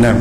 na'am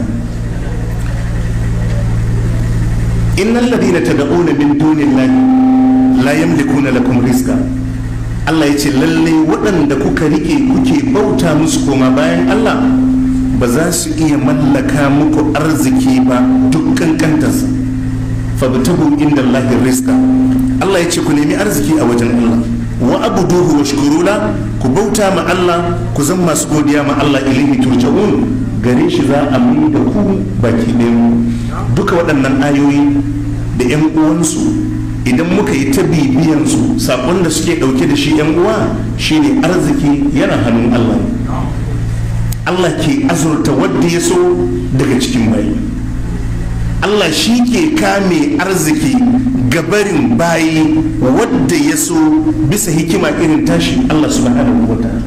innal ladina tad'una min dunillahi la yamlikuna lakum rizqa Allah ya ce lallai waɗanda kuka rike kuke bauta musu koma bayan Allah ba za su iya mallaka muku arziki ba duk kankantarsa fabtahu inda Allahi rizqa Allah ya ce ku nemi arziki a wajen Allah wa abuduhu wa shukurula ku bauta ma Allah ku zan masu godiya ma Allah ilaihi turja'un gare shi za a mai da ku baki ɗayan duka waɗannan ayoyi da 'yan uwansu idan muka yi ta bibiyansu saƙon da suke ɗauke da shi 'yan uwa shine arziki yana hannun Allah Allah ke azurta wadda ya so daga cikin bayi Allah shi ke kame arziki gabarin bayi wadda ya so bisa hikima irin tashi Allah subhanahu wa ta'ala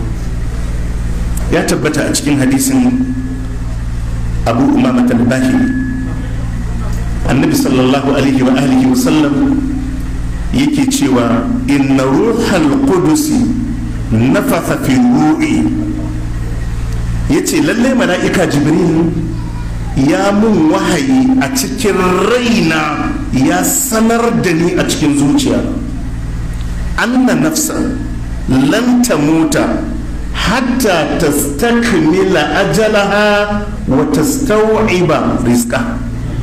ya tabbata a cikin hadisin abu umama talbahi annabi sallallahu alaihi wa alihi wa sallam yake cewa inna ruhal qudusi nafatha fi ru'i yace lalle mala'ika jibril ya mun wahayi a cikin raina ya sanar da ni a cikin zuciya anna nafsa lan tamuta hatta tastakmila ajalaha wa tastawiba rizqa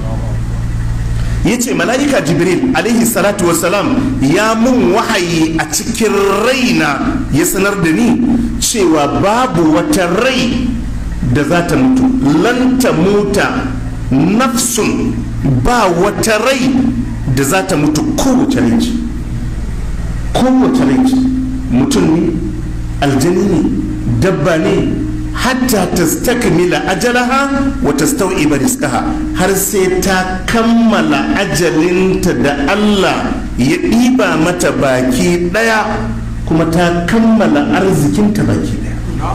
yace mala'ika jibril alaihi salatu wassalam ya mun wahayi a cikin raina ya sanar da ni cewa babu wata rai da za ta mutu lanta muta nafsun ba wata rai da za ta mutu kowace rai ce kowace rai ce mutum ne aljani ne dabba ne hatta ta stakmila ajalaha wa tastau'iba rizqaha har sai ta kammala ajalinta da Allah ya ɗiba mata baki ɗaya kuma ta kammala arzikinta baki ɗaya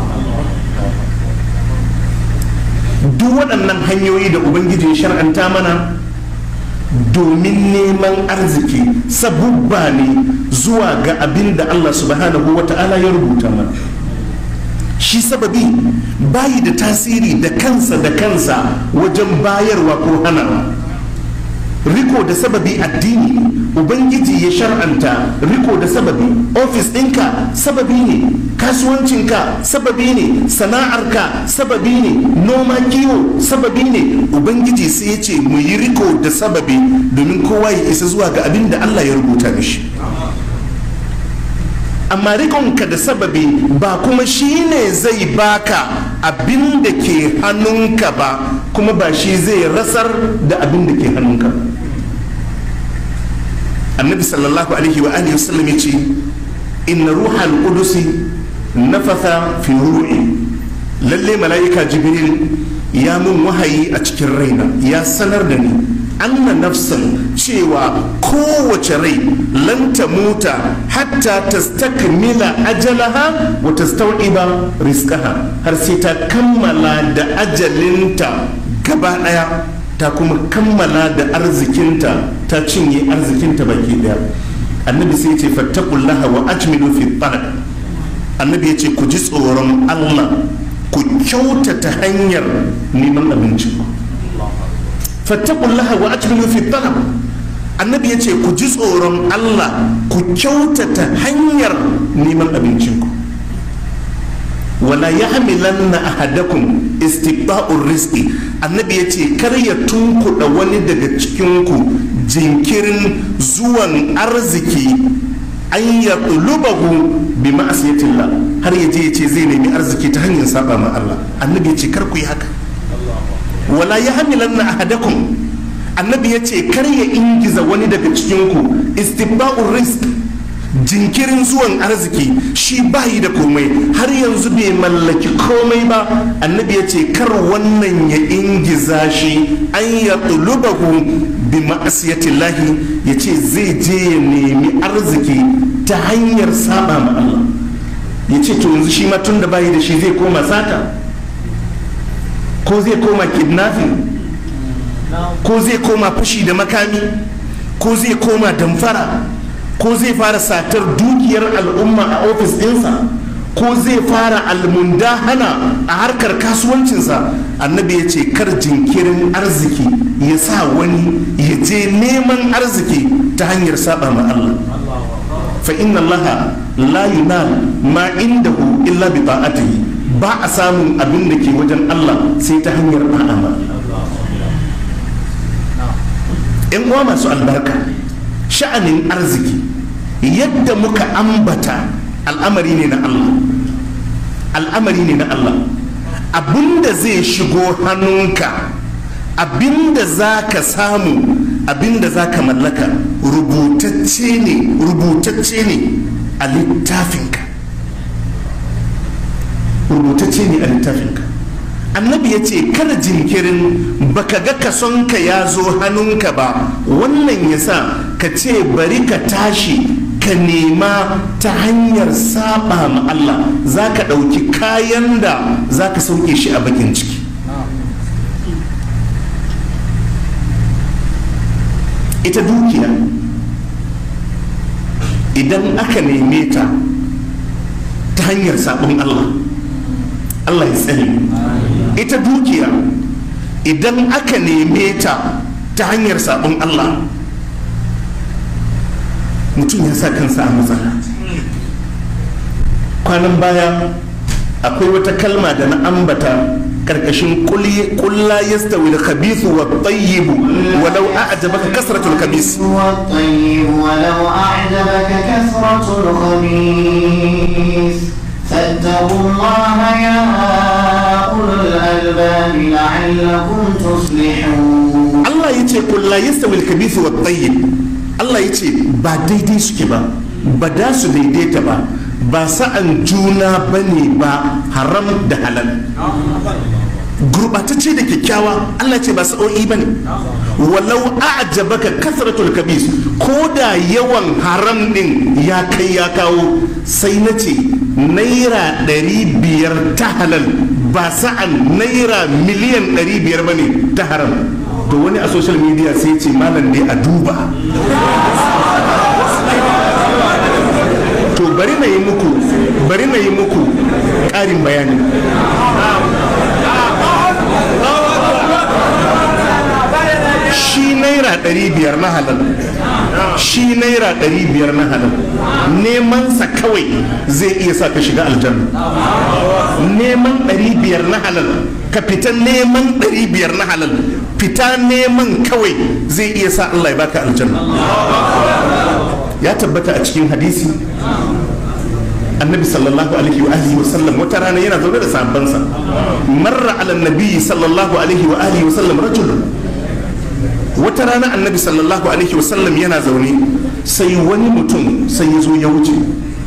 duk waɗannan hanyoyi da ubangiji ya shar'anta mana domin neman arziki sabubba ne zuwa ga abin da Allah subhanahu wa ta'ala ya rubuta mana shi sababi bayi da tasiri da kansa da kansa wajen bayarwa ko hanawa riko da sababi addini ubangiji ya shar'anta riko da sababi ofis ɗinka sababi ne kasuwancinka sababi ne sana'arka sababi ne noma kiwo sababi ne ubangiji sai ya ce mu yi riko da sababi domin kowa ya isa zuwa ga abin da allah ya rubuta mishi amma rikonka da sababi ba kuma shi ne zai baka abin da ke hannunka ba kuma ba shi zai rasar da abin da ke hannunka annabi sallallahu alaihi wa alihi wasallam ya ce inna ruhal qudusi nafatha fi ru'i lalle mala'ika jibril ya mun wahayi a cikin raina ya sanar da ni anna nafsan cewa kowace rai lan ta muta hatta tastakmila ajalaha wa tastawiba rizqaha har sai ta kammala da ajalinta gaba daya ta kuma kammala da arzikinta ta cinye arzikinta baki daya annabi sai ce fattakullaha wa ajmilu fi talab annabi ya ce ku ji tsoron allah ku kyautata hanyar neman abinci fattakullaha wa ajmilu fi talab annabi ya ce ku ji tsoron allah ku kyautata hanyar neman abincinku wala ya hamilan na ahadakum istiqba'ur rizqi annabi ya ce kar ya tunkuɗa wani daga cikinku jinkirin zuwan arziki an ya tulubahu bi ma'asiyatillah har ya je ya ce zai nemi arziki ta hanyar saba ma Allah annabi ya ce kar ku yi haka wala ya hamilan na ahadakum annabi ya ce kar ya ingiza wani daga cikinku istiqba'ur rizq jinkirin zuwan arziki shi bayi da komai har yanzu bai mallaki komai ba annabi ya ce kar wannan ya ingiza shi an ya tulubahu bi ma'asiyatillahi ya ce zai je ya nemi arziki ta hanyar saba ma Allah ya ce to yanzu shi ma tun da bayi da shi zai koma sata ko zai koma kidnapping ko zai koma fashi da makami ko zai koma damfara ko zai fara satar dukiyar al'umma a ofis ɗinsa ko zai fara almundahana a harkar kasuwancinsa annabi ya ce kar jinkirin arziki ya sa wani ya je neman arziki ta hanyar saba ma Allah fa inna Allah la yunal ma indahu illa bi ta'atihi ba a samun abin da ke wajen Allah sai ta hanyar da'a ma yan uwa masu albarka sha'anin arziki yadda muka ambata al'amari ne na Allah al'amari ne na Allah abinda zai shigo hannunka abinda za ka samu abinda za ka mallaka rubutacce ne rubutacce ne a littafinka rubutacce ne a littafinka annabi ya ce kada jinkirin baka ga kasonka ya zo hannunka ba wannan ya sa ka ce bari ka tashi ka nema ta hanyar saba ma Allah za ka ɗauki kayan da za ka sauke shi a bakin ciki ita dukiya idan aka neme ta ta hanyar sabon Allah Allah ya tsare ita dukiya idan aka neme ta ta hanyar sabon Allah mutum ya sa kansa a matsala kwanan baya akwai wata kalma da na ambata karkashin kulla yastawi al-khabithu wa at-tayyib walau a'jabaka kasratu al-khabith والطيب ولو أعجبك كثرة الخبيث فاتقوا الله يا أولو الألباب لعلكم تصلحون Allah ya ce kulla yastawi al-khabithu wa at-tayyib Allah ya ce ba daidai suke ba ba da su daidaita ba ba sa'an juna bane ba haram da halal gurbatacce da kyakkyawa Allah ce ba sa'o'i ba ne walau a'jabaka kasratul kabis ko da yawan haram din ya kai ya kawo sai na ce naira ɗari biyar ta halal ba sa'an naira miliyan ɗari biyar ba ne ta haram to wani a social media sai ce malam ne a duba to bari na yi muku bari na yi muku ƙarin bayani shi naira ɗari biyar na halal shi naira ɗari biyar na halal nemansa kawai zai iya sa ka shiga aljanna neman ɗari biyar na halal ka fita neman ɗari biyar na halal fita neman kawai zai iya sa Allah ya baka aljanna ya tabbata a cikin hadisi annabi sallallahu alaihi wa alihi wa sallam wata rana yana zaune da sahabbansa marra ala nabi sallallahu alaihi wa alihi wa sallam rajulun wata rana annabi sallallahu alaihi wa sallam yana zaune sai wani mutum sai ya zo ya wuce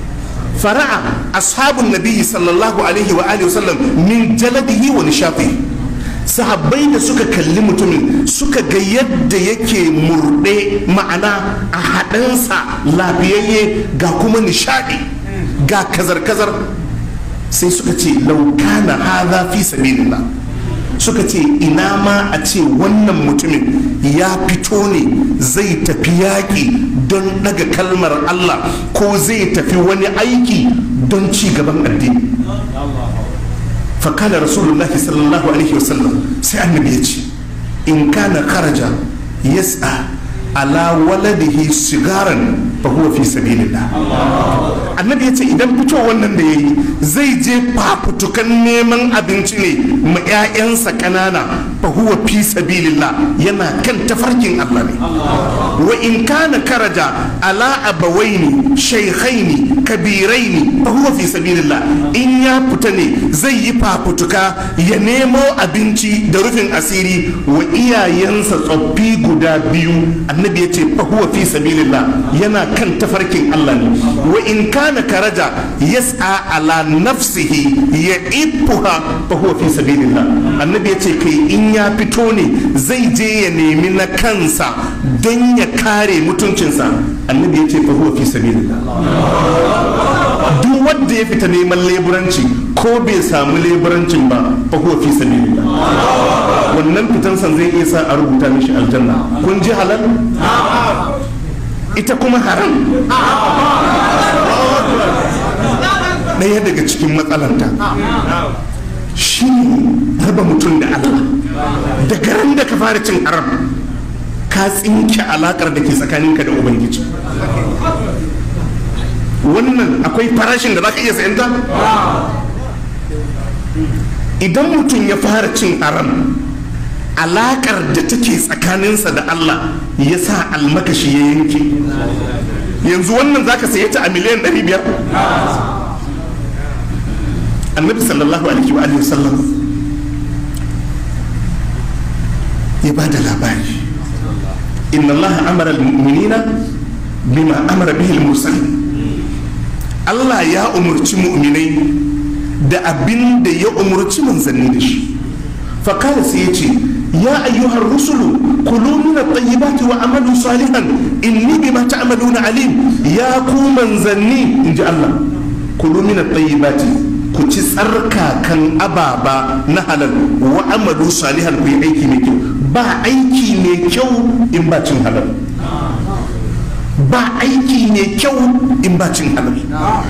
fara'a ashabun nabi sallallahu alaihi wa alihi wa sallam min jaladihi wa nishafi sahabbai da suka kalli mutumin suka ga yadda yake murɗe ma'ana a haɗansa lafiyayye ga kuma nishaɗi ga kazar-kazar sai suka ce laukana haza fi sabilillah suka ce ina ma a ce wannan mutumin ya fito ne zai tafi yaƙi don daga kalmar Allah ko zai tafi wani aiki don ci gaban addini fakala rasulullahi sallallahu alaihi wasallam sai annabi ya ce in kana kharaja yas'a ala waladihi sigaran fa huwa fi sabilillah annabi ya ce idan fito wannan da yayi zai je fafutukan neman abinci ne ma 'ya'yansa ƙanana fa huwa fi sabilillah yana kan tafarkin Allah ne wa in kana karaja ala abawaini shaykhaini kabiraini fa huwa fi sabilillah in ya fita ne zai yi fafutuka ya nemo abinci da rufin asiri wa iyayensa tsoffi guda biyu annabi ya ce fa huwa fi sabilillah yana kan tafarkin Allah ne wa in kana karaja yas'a ala nafsihi ya ifuha fa huwa fi sabilillah annabi ya ce kai in ya fito ne zai je ya nemi na kansa don ya kare mutuncinsa annabi ya ce fa huwa fi sabilillah duk wanda ya fita neman leburanci ko bai samu leburancin ba fa huwa fi sabilillah wannan fitansan zai iya sa a rubuta mishi aljanna kun ji halal ita kuma haram ɗaya daga cikin matsalanta shi raba mutum da Allah daga ran da ka fara cin haram ka tsinke alakar da ke tsakaninka da ubangiji wannan akwai farashin da za ka iya sayanta idan mutum ya fara cin haram alakar da take tsakaninsa da Allah ya sa almakashi ya yanke yanzu wannan za ka saye ta a miliyan 500 annabi sallallahu alaihi wa alihi wasallam ya ba da labari inna allaha amara al-mu'minina bima amara bihi al-mursalin Allah ya umurci mu'minai da abin da ya umurci manzanni da shi fakara sai ya ce ya ayyuhar rusulu kulu min at-tayyibati wa amalu salihan inni bima ta'maluna alim ya ku manzanni inji Allah kulu min at-tayyibati ku ci tsarkakan ababa na halal wa amalu salihan ku yi aiki mai kyau ba aiki mai kyau in ba cin halal ba aiki mai kyau in ba cin halal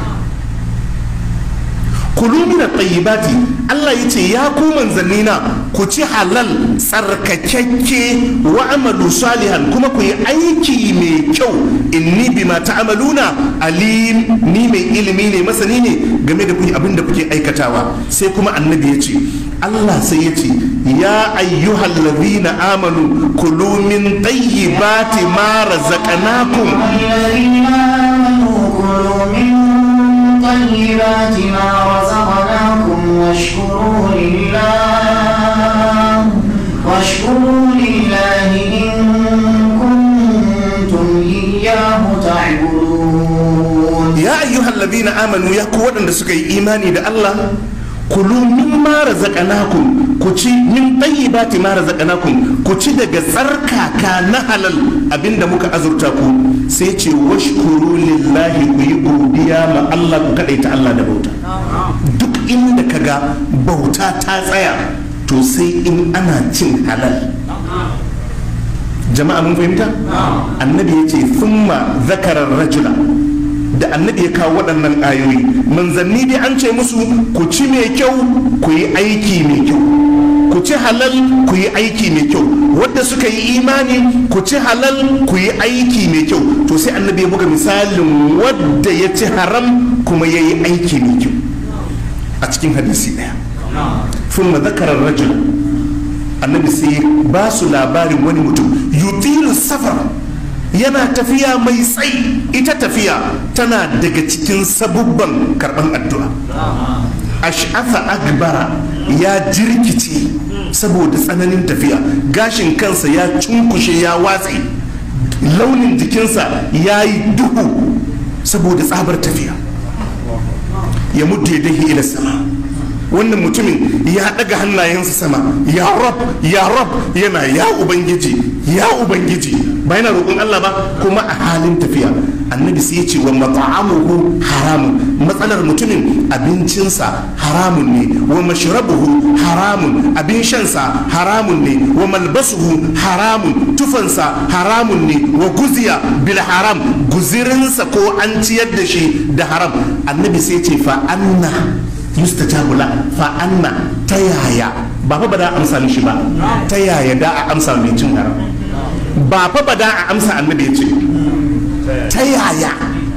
kulu min at-tayyibati Allah yace ya ku manzanni na ku ci halal tsarkakakke wa amalu salihan kuma ku yi aiki mai kyau inni bima ta'maluna alim ni mai ilimi ne masani ne game da kuyi abin da kuke aikatawa sai kuma annabi yace Allah sai yace ya ayyuhal ladhina amanu kulu min tayyibati ma razaqnakum الذين آمنوا كلوا من طيبات ما رزقناكم واشكروا لله واشكروا لله إن كنتم إياه تعبدون ya ayyuhal ladina amanu ya ku waɗanda suka yi imani da Allah kulu mimma razaqnakum ku ci min tayyibati ma razaqnakum ku ci daga tsarkaka na halal abinda muka azurta ku sai ce washkuru lillahi ku yi godiya ma Allah ku kadaita Allah da bauta duk inda kaga bauta ta tsaya to sai in ana cin halal jama'a mun fahimta annabi ya ce thumma zakarar rajula da annabi ya kawo waɗannan ayoyi manzanni dai an ce musu ku ci mai kyau ku yi aiki mai kyau ku ci halal ku yi aiki mai kyau wadda suka yi imani ku ci halal ku yi aiki mai kyau to sai annabi ya buga misalin wadda ya ci haram kuma ya yi aiki mai kyau a cikin hadisi ɗaya sun zakarar rajul annabi sai ba su labarin wani mutum yutilu safar yana tafiya mai tsayi ita tafiya tana daga cikin sabubban karban addu'a ash'afa agbara ya jirkice saboda tsananin tafiya gashin kansa ya cunkushe ya watse launin jikinsa ya yi duhu saboda tsabar tafiya ya mudda ya dahi ila sama wannan mutumin ya daga hannayensa sama ya rab ya rab yana ya ubangiji ya ubangiji ba yana roƙon Allah ba kuma a halin tafiya annabi sai ya ce wa mat'amuhu haramun matsalar mutumin abincinsa haramun ne wa mashrabuhu haramun abin shansa haramun ne wa malbasuhu haramun tufansa haramun ne wa guziya bil haram guzirinsa ko an ciyar da shi da haram annabi sai ya ce fa anna yustajabu la fa anna ta yaya ba fa ba da amsa mishi ba ta yaya da a amsa mai cin haram ba fa ba da a amsa annabi ya ce ta yaya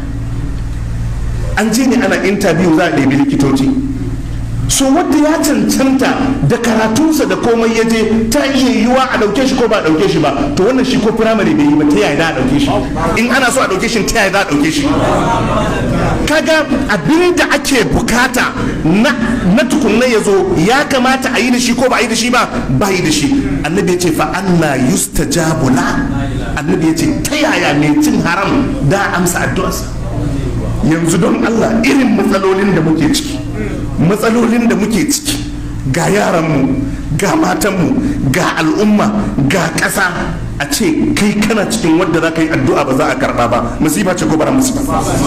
an je ne ana interview za a ɗebi likitoci so wadda ya cancanta da karatunsa da komai ya je ta iya yiwa a ɗauke shi ko ba a ɗauke shi ba to wannan shi ko firamare bai yi ba ta yaya da a ɗauke shi in ana so a ɗauke shi ta yaya da a ɗauke shi kaga abin da ake bukata na, na tukunna ya zo ya kamata a yi da shi ko ba a yi da shi ba ba yi da shi annabi ya ce fa anna yustajabu la annabi ya ce ta yaya mai cin haram da amsa addu'arsa yanzu don Allah irin matsalolin da muke ciki matsalolin da muke ciki ga yaranmu ga matanmu ga al'umma ga ƙasa a ce kai kana cikin wadda za ka yi addu'a ba za a karɓa ba musiba ce ko bara musiba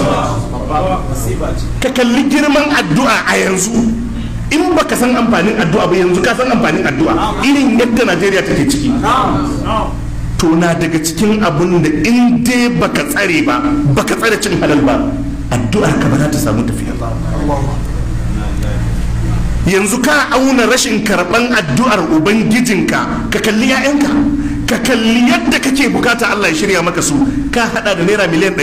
ka kalli girman addu'a a yanzu in baka san amfanin addu'a ba yanzu ka san amfanin addu'a irin yadda najeriya take ciki to na daga cikin abun da in dai baka tsare ba baka tsare cin halal ba addu'ar ka ba za ta samu tafiya yanzu ka auna rashin karɓan addu'ar ubangijinka ka kalli 'ya'yanka ka kalli yadda kake bukata Allah ya shirya maka su ka hada da naira miliyan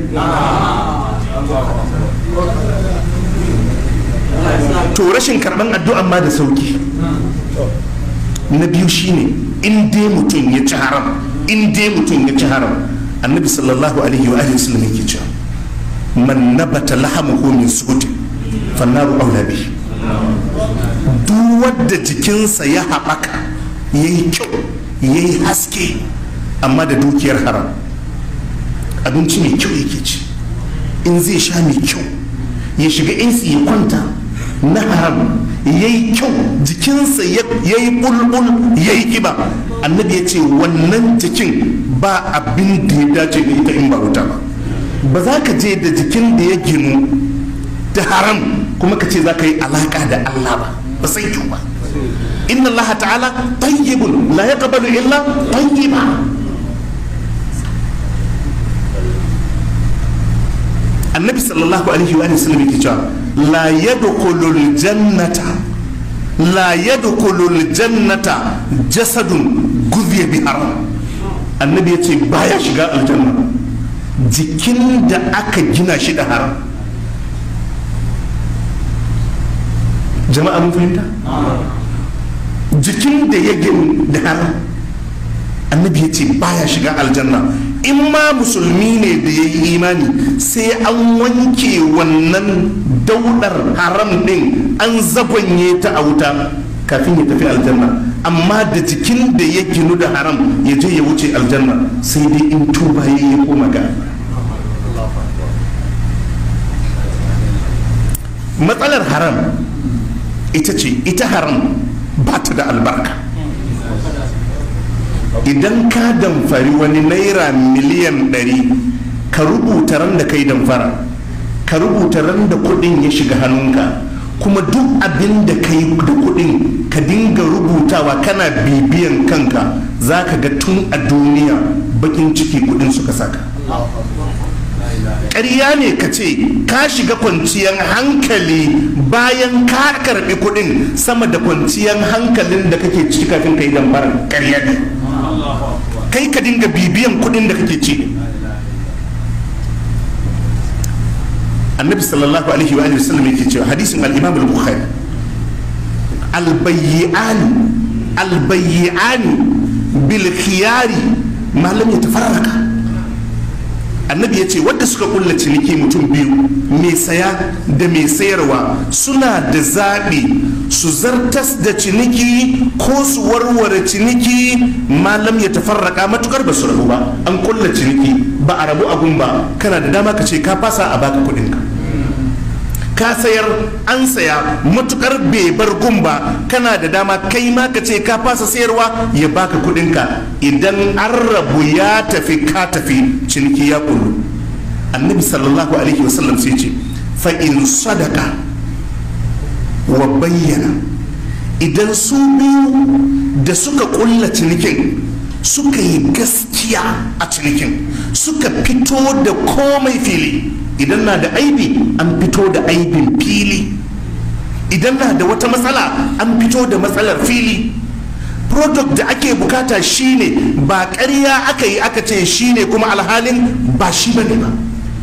500 to rashin karɓan addu'an ma da sauki na biyu shine in dai mutum ya ci haram in dai mutum ya ci haram annabi sallallahu alaihi wa alihi wasallam yake cewa man nabata lahamuhu min suhuti fannaru aula bihi duk wadda jikinsa ya haɓaka ya yi kyau ya yi haske amma da dukiyar haram abinci mai kyau yake ci in zai sha mai kyau ya shiga insi ya kwanta na haram ya yi kyau jikinsa ya yi bulbul ya yi kiba annabi ya ce wannan jikin ba abin da ya dace da ita in ba wuta ba ba za ka je da jikin da ya ginu da haram kuma ka ce za ka yi alaka da allah ba ba sai kyau ba inna allaha ta'ala tayyibun la yaqbalu illa tayyiba annabi sallallahu alaihi wa sallam yake cewa la yadkhulul jannata la yadkhulul jannata jasadun gudhiya bi haram annabi yace baya shiga aljanna jikin da aka gina shi da haram jama'a mun fahimta jikin da ya gini da haram annabi ya ce baya shiga aljanna in ma musulmi ne da ya yi imani sai an wanke wannan daudar haram din an zagonye ta a wuta kafin ya tafi aljanna amma da jikin da ya ginu da haram ya je ya wuce aljanna sai dai in tuba ya yi koma ga matsalar haram ita ce ita haram ba ta da albarka idan ka damfari wani naira miliyan ɗari ka rubuta ran da kai damfara ka rubuta ran da kudin ya shiga hannunka kuma duk abin da ka yi da kudin ka dinga rubutawa kana bibiyan kanka za ka ga tun a duniya bakin ciki kudin suka saka ƙarya ne ka ce ka shiga kwanciyar hankali bayan ka karɓi kuɗin sama da kwanciyar hankalin da kake ciki kafin ka yi dambar ƙarya ne kai ka dinga bibiyan kuɗin da kake ci annabi sallallahu alaihi wa sallam yake cewa hadisin al-imam al-bukhari al-bayyi'ani al-bayyi'ani bil khiyari ma lam yatafarraka annabi ya ce wadda suka kulla ciniki mutum biyu mai saya da mai sayarwa suna da zaɓi su zartas da ciniki ko su warware ciniki malam ya tafarraka matukar ba su rabu ba an kulla ciniki ba a rabu abun ba kana da dama ka ce ka fasa a baka kuɗinka ka sayar an saya matukar bai bar gun ba kana da dama kai ma ka ce ka fasa sayarwa ya baka kudinka idan an rabu ya tafi ka tafi ciniki ya kullu annabi sallallahu alaihi wasallam sai ce fa in sadaka wa bayyana idan su biyu da suka kulla cinikin suka yi gaskiya a cinikin suka fito da komai fili idan na da aibi an fito da aibin fili idan na da wata matsala an fito da matsalar fili product da ake bukata shine ba ƙarya aka yi aka ce shine kuma alhalin ba shi bane ba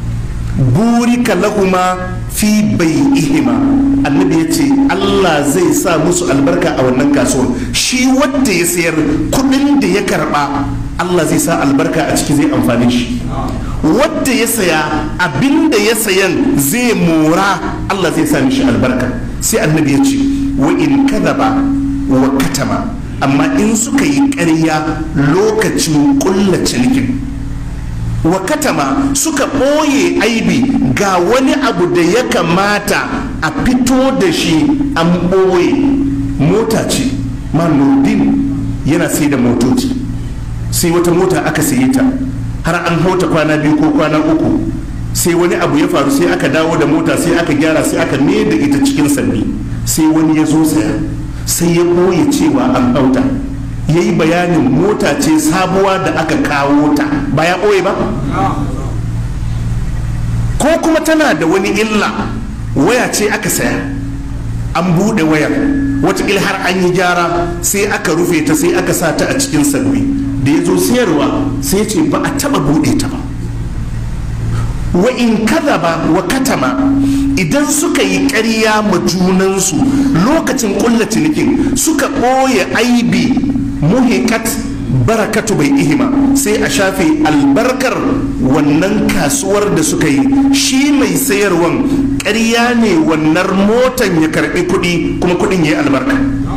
burika lahuma fi bai ihima annabi ya ce allah zai sa musu albarka a wannan kasuwar shi wadda ya sayar kudin da ya karba allah zai sa albarka a ciki zai amfani shi wadda ya saya abin da ya sayan zai mora Allah zai sa mishi albarka sai annabi ya ce wa in kadaba wa katama amma in suka yi ƙarya lokacin ƙulla cinikin wa katama suka ɓoye aibi ga wani abu da ya kamata a fito da shi an ɓoye mota ce manurdin yana sai da motoci sai wata mota aka saye ta har an hauta kwana biyu ko kwana uku sai wani abu ya faru sai aka dawo da mota sai aka gyara sai aka ne da ita cikin sanni sai wani ya zo saya sai ya ɓoye cewa an hauta ya yi bayanin mota ce sabuwa da aka kawo ta ba ya ɓoye ba ko ko kuma tana da wani illa waya ce aka saya an buɗe wayar watakila har an yi gyara sai aka rufe ta sai aka sa ta a cikin salwi da ya zo sayarwa sai ce ba a taɓa buɗe ta ba wa in ba wa katama idan suka yi ƙarya ma junansu lokacin ƙulla cinikin suka ɓoye aibi muhikat barakatu bai ihima sai a shafe albarkar wannan kasuwar da suka yi shi mai sayarwan ƙarya ne wannan motan ya karɓi kuɗi kuma kuɗin ya yi albarka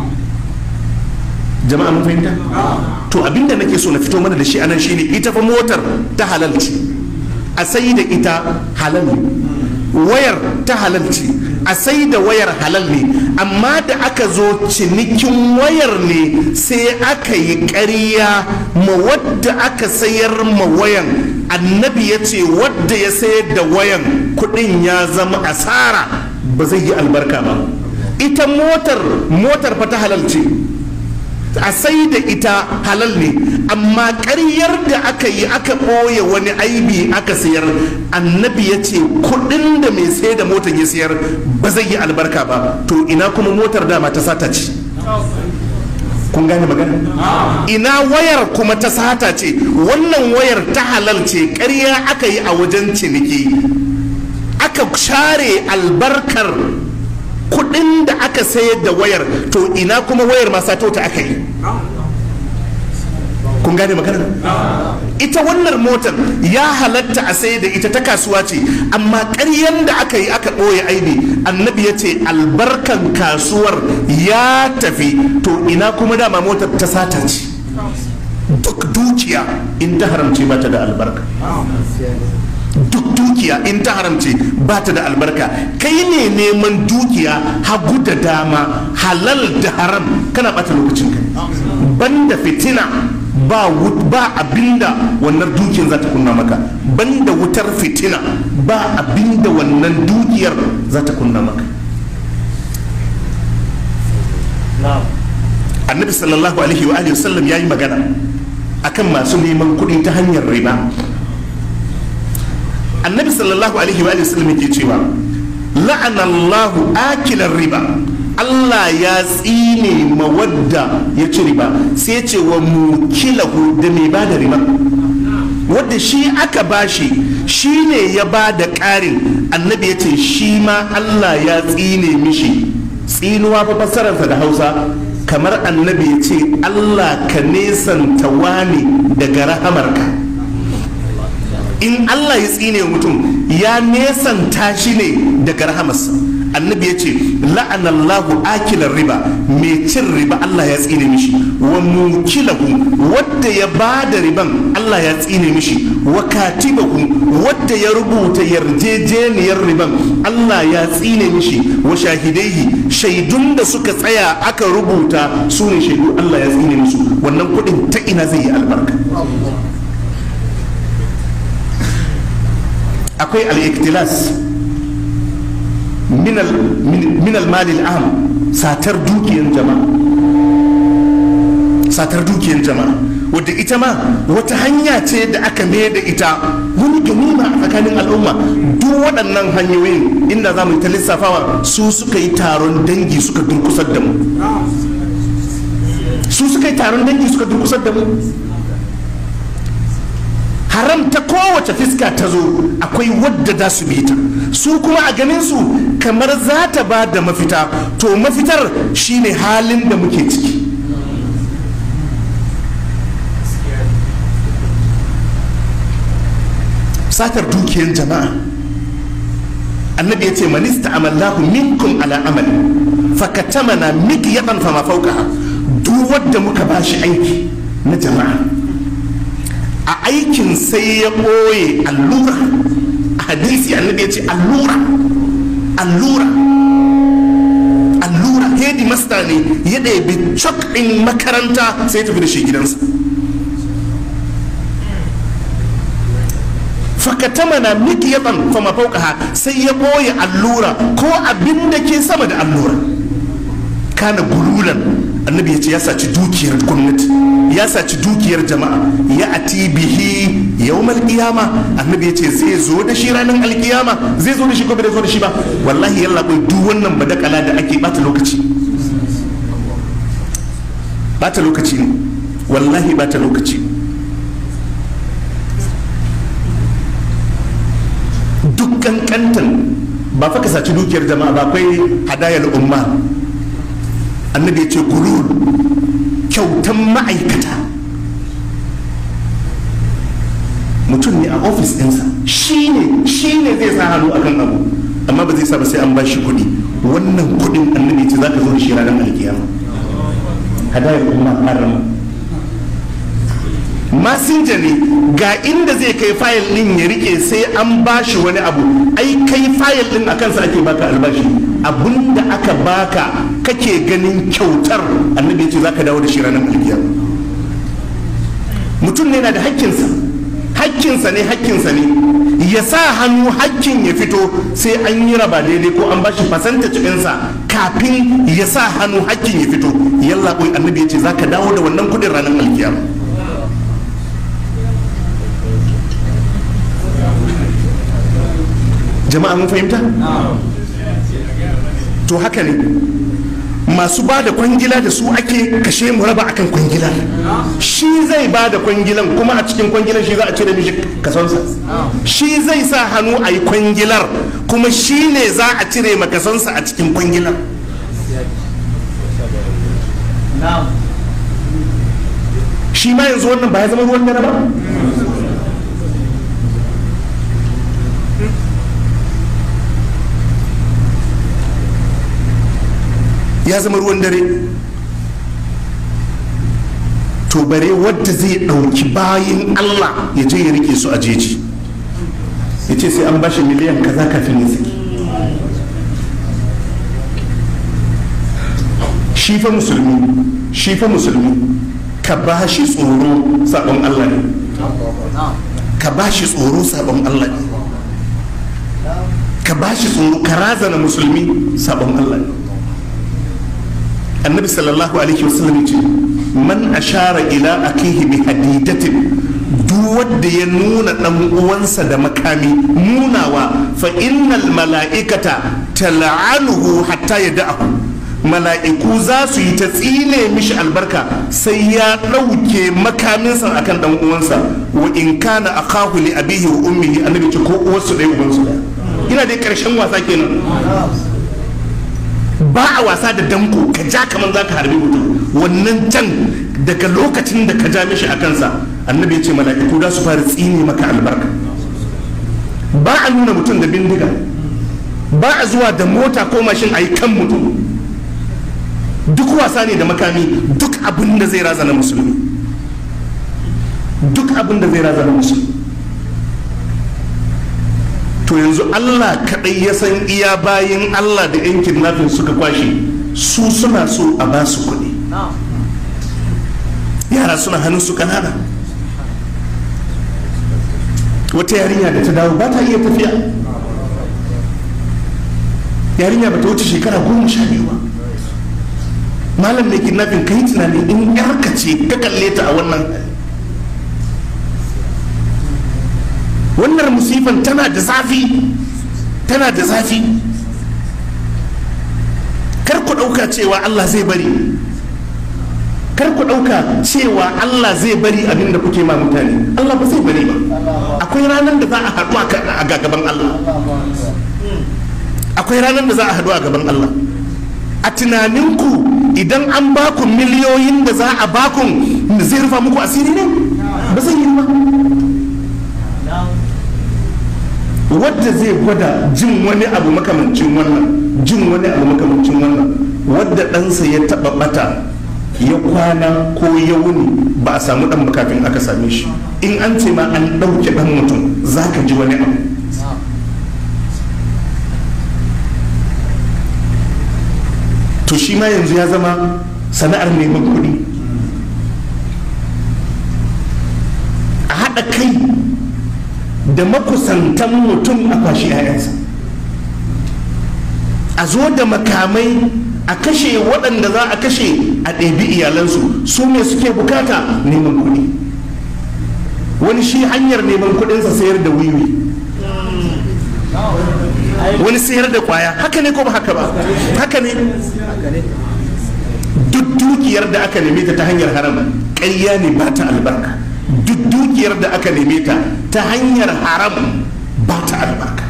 jama'a mun fahimta to abinda nake so na fito mana da shi anan shine ita fa motar ta halal ce a sai da ita halal ne wayar ta halal ce a sai da wayar halal ne amma da aka zo cinikin wayar ne sai aka yi ƙarya ma wadda aka sayar ma wayan annabi ya ce wadda ya sayar da wayan kudin ya zama asara ba zai yi albarka ba ita motar motar fa ta halal ce a sai da ita halal ne amma ƙaryar da aka yi aka ɓoye wani aibi aka sayar annabi ya ce kuɗin da mai sai da motar ya sayar ba zai yi albarka ba to ina kuma motar dama ta sata ce kun gane magana ina wayar kuma ta sata ce wannan wayar ta halal ce ƙarya aka yi a wajen ciniki aka share albarkar kudin da aka sayar da wayar to ina kuma wayar ma sato ta aka yi kun gane magana ita wannan motar ya halatta a sayar da ita ta kasuwa ce amma ƙaryan da aka yi aka ɓoye aibi annabi ya ce albarkan kasuwar ya tafi to ina kuma dama motar ta sata ce duk dukiya in ta haramce ba ta da albarka duk dukiya in ta haramce ba ta da albarka kai ne neman dukiya hagu da dama halal da haram kana bata lokacin ka banda fitina ba ba abinda wannan dukiyar za ta kunna maka banda wutar fitina ba abinda wannan dukiyar za ta kunna maka annabi sallallahu alaihi wa alihi wasallam yayi magana akan masu neman kuɗi ta hanyar riba annabi sallallahu alaihi wa sallam yake cewa la'anallahu akilar riba Allah ya tsine mawadda ya ci riba sai ce wa mukilahu da mai ba da riba wadda shi aka bashi shi ne ya ba da ƙarin annabi ya ce shi ma Allah ya tsine mishi tsinuwa fa fassararsa da hausa kamar annabi ya ce Allah ka nesanta wani daga rahamarka in Allah ya tsine mutum ya nesanta shi ne daga rahamarsa annabi ya ce la'anallahu akilar riba mai cin riba Allah ya tsine mishi wa mukilahu wadda ya ba da riban Allah ya tsine mishi wa katibahu wadda ya rubuta yarjejeniyar riban Allah ya tsine mishi wa shahidaihi shaidun da suka tsaya aka rubuta su ne shaidu Allah ya tsine musu wannan kuɗin ta ina zai yi albarka akwai al-iktilas min al-mali al-am satar dukiyar jama'a satar dukiyar jama'a wadda ita ma wata hanya ce da aka mai da ita wani ganima a tsakanin al'umma duk waɗannan hanyoyin inda za mu yi ta lissafawa su suka yi taron dangi suka durkusar da mu su suka yi taron dangi suka durkusar da mu haram ta kowace fiska ta zo akwai wadda za su bi ta su kuma a ganin su kamar za ta ba da mafita to mafitar shine halin da muke ciki satar dukiyar jama'a annabi ya ce manista amallahu minkum ala amali fakatamana mikyatan fama fauka duk wadda muka bashi aiki na jama'a a aikin sai ya ɓoye allura a hadisi annabi ya ce allura allura allura hedi masta ne ya ɗebi cok ɗin makaranta sai tafi da shi gidansa fakatamana mikiyatan fama faukaha sai ya ɓoye allura ko abin da ke sama da allura kana gululan annabi ya ce ya saci dukiyar gwamnati ya saci dukiyar jama'a ya ati bihi yawmal qiyama annabi ya ce zai zo da shi ranar alkiyama zai zo da shi ko bai zo da shi ba wallahi yalla bai duk wannan badakala da ake bata lokaci bata lokaci ne wallahi bata lokaci duk kankantan ba fa ka saci dukiyar jama'a ba akwai hadayar umma annabi ya ce gurur kyautan ma'aikata mutum ne a ofis ɗinsa shi ne shi ne zai sa hannu akan abu amma ba zai sa ba sai an ba shi kuɗi wannan kuɗin annabi ce za ka zo da shi ranar alkiyama hadayar umma harama masinja ne ga inda zai kai fayil din ya rike sai an bashi wani abu ai kai fayil din a kansa ake baka albashi abinda aka baka kake ganin kyautar annabi ce zaka dawo da shi ranar alkiyama mutum ne na da hakkinsa hakkinsa ne hakkinsa ne ya sa hannu hakkin ya fito sai an yi raba daidai ko an bashi fasanta cikinsa kafin ya sa hannu hakkin ya fito yalla annabi ya ce zaka dawo da wannan kudin ranar alkiyama jama'a mun fahimta to haka ne masu ba da kwangila da su ake kashe mu raba akan kwangilar shi zai ba da kwangilan kuma a cikin kwangilar shi za a cire mishi kasonsa shi zai sa hannu a yi kwangilar kuma shi ne za a cire makasonsa a cikin kwangilar shi ma yanzu wannan ba ya zama ruwan dare ba ya zama ruwan dare to bare wadda zai ɗauki bayin allah ya je ya rike su a jeji ya ce sai an bashi miliyan kaza kafin ya saki shi fa musulmi shi fa musulmi ka ba shi tsoro sabon allah ne ka ba shi tsoro sabon allah ne ka ba shi tsoro ka razana musulmi sabon allah ne annabi sallallahu alaihi wasallam ce man ashara ila akihi bi hadidatin duk wanda ya nuna dan uwansa da makami nunawa fa innal mala'ikata tal'anuhu hatta yada'ahu mala'iku za su yi ta tsine mishi albarka sai ya ɗauke makaminsa akan dan uwansa wa in kana akahu li abihi wa ummihi annabi ce ko uwarsu ɗaya ubansu ɗaya ina dai ƙarshen wasa kenan ba a wasa da danko ka ja kamar za ka harbi mutum wannan can daga lokacin da ka ja mishi a kansa annabi ya ce mala'iku za su fara tsine maka albarka ba a nuna mutum da bindiga ba a zuwa da mota ko mashin a yi kan mutum duk wasa ne da makami duk abin da zai razana musulmi duk abin da zai razana musulmi to yanzu Allah kaɗai ya san iya bayan Allah da yan kidnapping suka kwashe su suna so a ba su kuɗi yara suna hannun su kanana wata yarinya da ta dawo ba ta iya tafiya yarinya ba ta wuce shekara goma sha biyu ba malam mai kidnapping kai tunani in yarka ce ka kalle ta a wannan hali wannan musifan tana da zafi tana da zafi kar ku ɗauka cewa Allah zai bari kar ku ɗauka cewa Allah zai bari abin da kuke ma mutane Allah ba zai bari ba akwai ranar da za a haɗu a gaban Allah akwai ranar da za a haɗu a gaban Allah a tunaninku idan an baku miliyoyin da za a baku zai rufa muku asiri ne ba zai yi ba wadda zai gwada jin wani abu makamancin wannan jin wani abu makamancin wannan wadda ɗansa ya taɓa ɓata ya kwana ko ya wuni ba a samu ɗan kafin aka same shi in an ce ma an ɗauke ɗan mutum za ka ji wani abu to shi ma yanzu ya zama sana'ar neman kuɗi a haɗa kai da makusantan mutum a kwashi 'ya'yansa a zo da makamai a kashe waɗanda za a kashe a ɗebi iyalansu su ne suke bukata neman kuɗi wani shi hanyar neman kuɗinsa sayar da wiwi wani sayar da kwaya haka ne ko ba haka ba haka ne duk dukiyar da aka neme ta ta hanyar haram ƙarya ne ba ta albarka duk dukiyar da aka neme ta ta hanyar haram ba ta albarka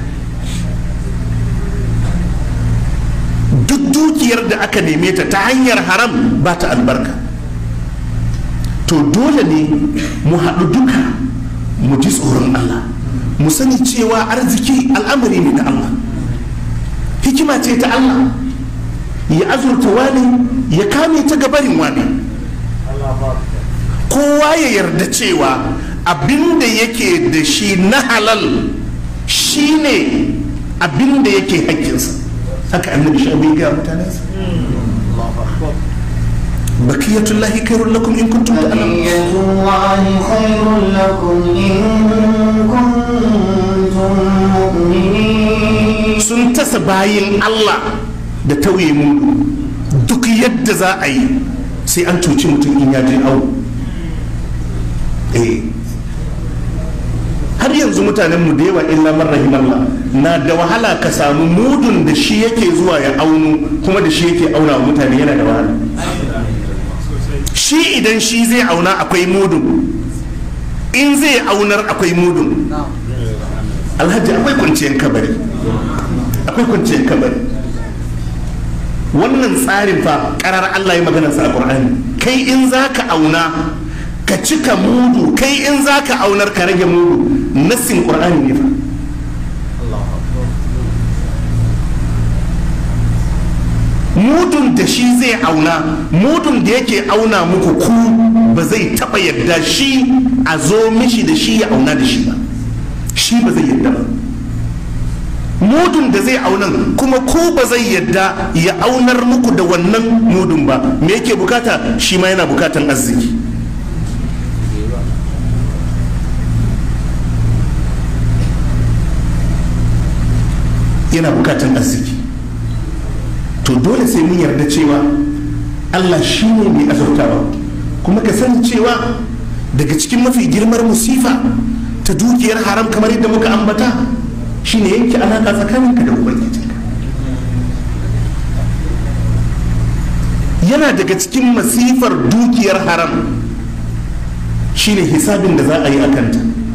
duk dukiyar da aka neme ta ta hanyar haram ba ta albarka to dole ne mu haɗu duka mu ji tsoron Allah mu sani cewa arziki al'amari ne na Allah hikima ce ta Allah ya azurta wani ya kame ta gabarin wani kowa ya yarda cewa abinda yake da shi na halal shine abinda yake hakkinsa haka annabi shabi ga mutanensa bakiyatullahi khairul lakum in kuntum ta'lamun بقية الله خير لكم إن كنتم مؤمنين sun tasa bayin Allah da tauye mu duk yadda za a yi sai an cuci mutum in ya je awo eh har yanzu mutanen mu da yawa illa man rahimallah na da wahala ka samu mudun da shi yake zuwa ya aunu kuma da shi yake auna wa mutane yana da wahala shi idan shi zai auna akwai mudun in zai aunar akwai mudun alhaji akwai kwanciyar kabari akwai kwanciyar kabari wannan tsarin fa karar Allah ya magana sa a Qur'ani kai in zaka auna ka cika mudu kai in zaka aunar ka rage mudu nassin Qur'ani ne fa mudun da shi zai auna mudun da yake auna muku ku ba zai taba yadda shi a zo mishi da shi ya auna da shi ba shi ba zai yadda ba mudun da zai aunan kuma ku ba zai yadda ya aunar muku da wannan mudun ba me yake bukata shi ma yana bukatan arziki yana bukatan arziki to dole sai mun yarda cewa allah shi ne mai azurtawa kuma ka sani cewa daga cikin mafi girmar musifa ta dukiyar haram kamar yadda muka ambata shine yanke alaka tsakaninka da ubangijinka yana daga cikin masifar dukiyar haram shine hisabin da za a yi a kanta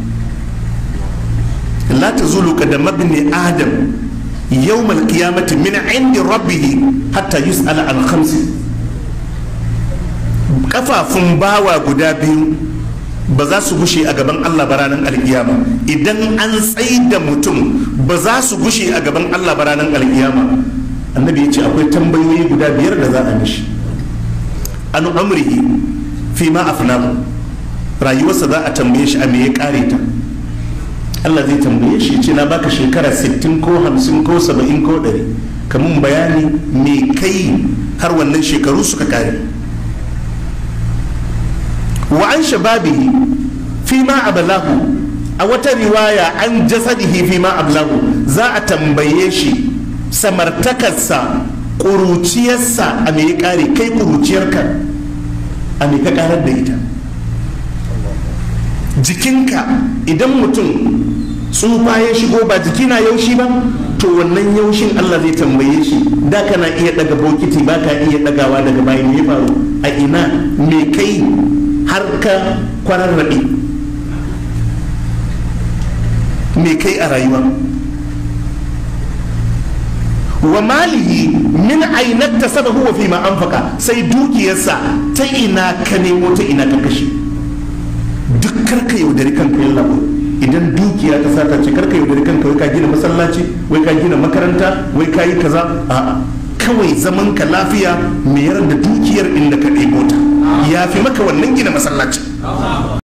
la ta zulu da mabni adam يوم القيامة من عند ربه حتى يسأل عن خمس kafafun bawa guda biyu ba za su gushe a gaban Allah ba ranar alkiyama idan an tsayi da mutum ba za su gushe a gaban Allah ba ranar alkiyama annabi ya ce akwai tambayoyi guda biyar da za a mishi an amrihi fi ma afnamu rayuwarsa za a tambaye shi a me ya kare ta Allah zai tambaye shi ce na baka shekara 60 ko 50 ko 70 ko 100 kamun bayani me kai har wannan shekaru suka kare wa an shababihi fi ma ablahu a wata riwaya an jasadihi fi ma ablahu za a tambaye shi samartakarsa ƙuruciyarsa a me ya kare kai ƙuruciyarka a me ka karar da ita jikinka idan mutum tsufa ya shigo ba jiki na yaushi ba to wannan yaushin Allah zai tambaye shi da kana iya daga bokiti ba ka iya dagawa daga bayan ya faru a ina me kai har ka kwararrabe me kai a rayuwa wa malihi min ainat tasabahu wa fi ma anfaqa sai dukiyarsa ta ina ka nemo ta ina ka kashe duk karka yaudari kanka yalla idan dukiya ta sata ce karka yaudari kanka wai ka gina masallaci wai ka gina makaranta wai ka yi kaza a'a kawai zaman ka lafiya mayar da dukiyar inda ka ɗebo ta ya fi maka wannan gina masallaci